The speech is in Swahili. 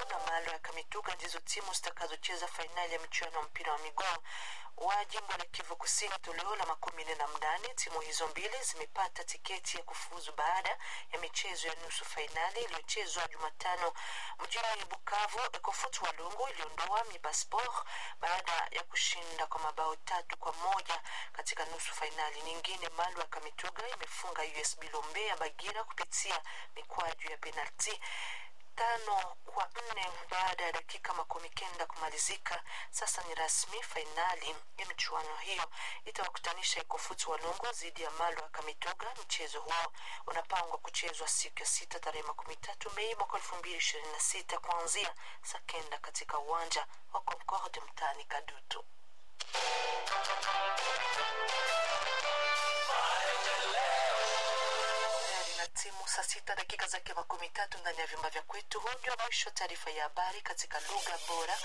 na Malo ya Kamituga ndizo timu zitakazocheza fainali ya michuano ya mpira wa miguu wa jimbo la Kivu Kusini toleo la makumi nne na mnane. Timu hizo mbili zimepata tiketi ya kufuzu baada ya michezo ya nusu fainali iliyochezwa Jumatano mjini Bukavu. Ekofut Walungu iliondoa Miba Sport baada ya kushinda kwa mabao tatu kwa moja katika nusu fainali nyingine. Malu ya Kamituga imefunga USB Lombe ya Bagira kupitia mikwaju ya penalti tano kwa nne baada ya dakika makumi kenda kumalizika. Sasa ni rasmi, fainali ya michuano hiyo itawakutanisha Ikofutu Walungu dhidi ya Malo ya Kamitoga. Mchezo huo unapangwa kuchezwa siku ya sita tarehe makumi tatu Mei mwaka elfu mbili ishirini na sita kuanzia saa kenda katika uwanja wa Concorde mtaani Kadutu. na timu saa sita dakika zake makumi tatu ndani ya vyumba vya kwetu. Huu ndio mwisho taarifa ya habari katika lugha bora